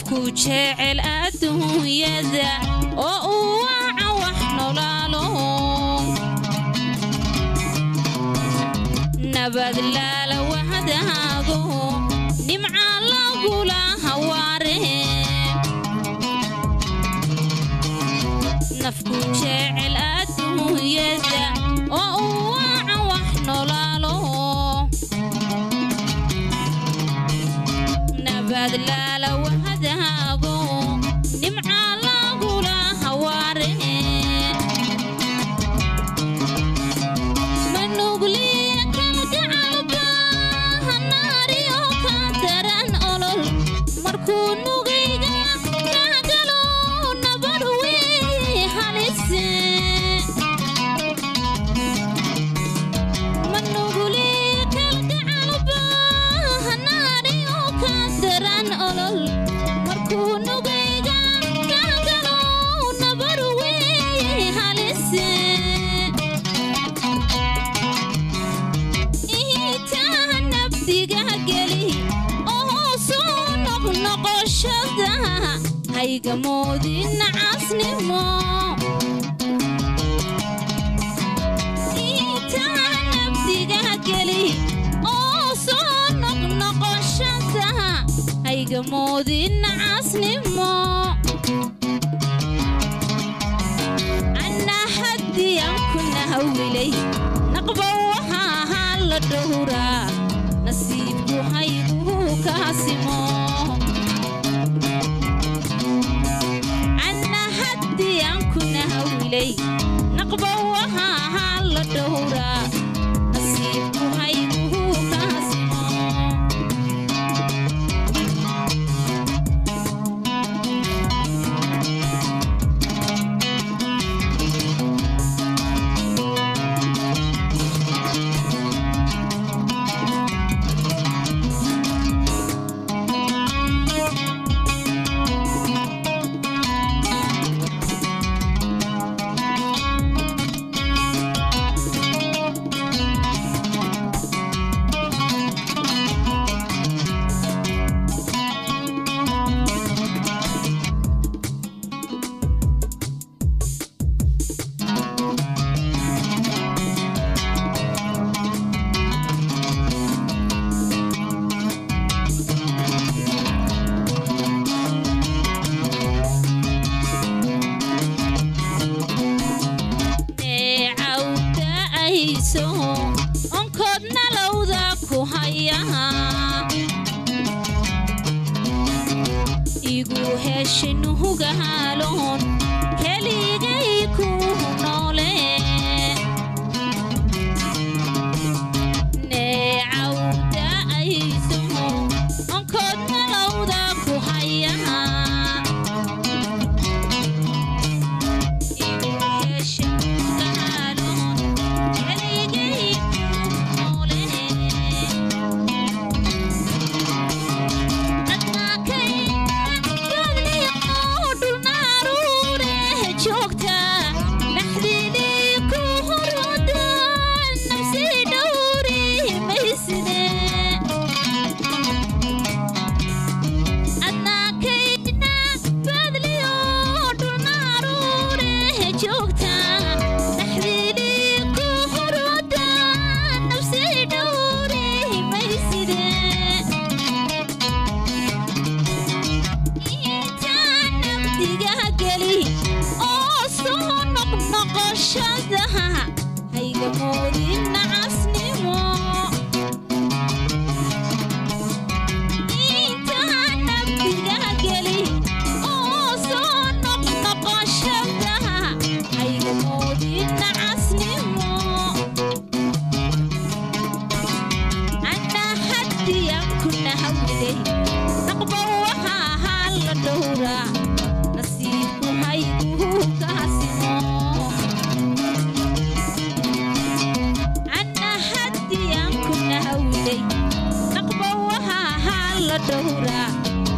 nafku jecel adduunyada oo uu waaca wax nolaalo nabad laala wahdaago nimca lagula hawaare nafku jecel adduunyada oo uu waaca wax nolaalo nabad laala wahdaago nimca lagula hawaare manugliya kalgacalba hanaariyo ka daran olol markuu nugayga kaagalo nabar wey halise manugliya kalgacalba hanaariyo ka daran olol markuu nugayga kaagalo nabar wey halise ihitaa nafdiga geli oo hoosuu noqnoqoshada hayga moodin casnimo ihitaa nafdiga geli oo soo noqnoqoshada hayga moodin casnimo anna haddiyan ku nahawilay naqba waxaa ahaa la dhowraa nasiibku haygu kaasimo anna haddiyan ku nahawilay naqba waxaa ahaa la dhowraa nasiibku haygu kaasimo neecawda ayso onkoodna lowda ku hayaha igu heshinuhugaaloon keligay ku noole neecawda ayso onkoodna lowda ku hayaha hayga moodin nacasnimo intaa nafdiga geli oo soo noqnoqoshada hayga moodin nacasnimo anna haddiyan ku nahawday naqba waxaa ahaa la dhowraa nasiibku haygu kaasimo anna haddiyan ku nahawday naqba waxaa ahaa la dhowraa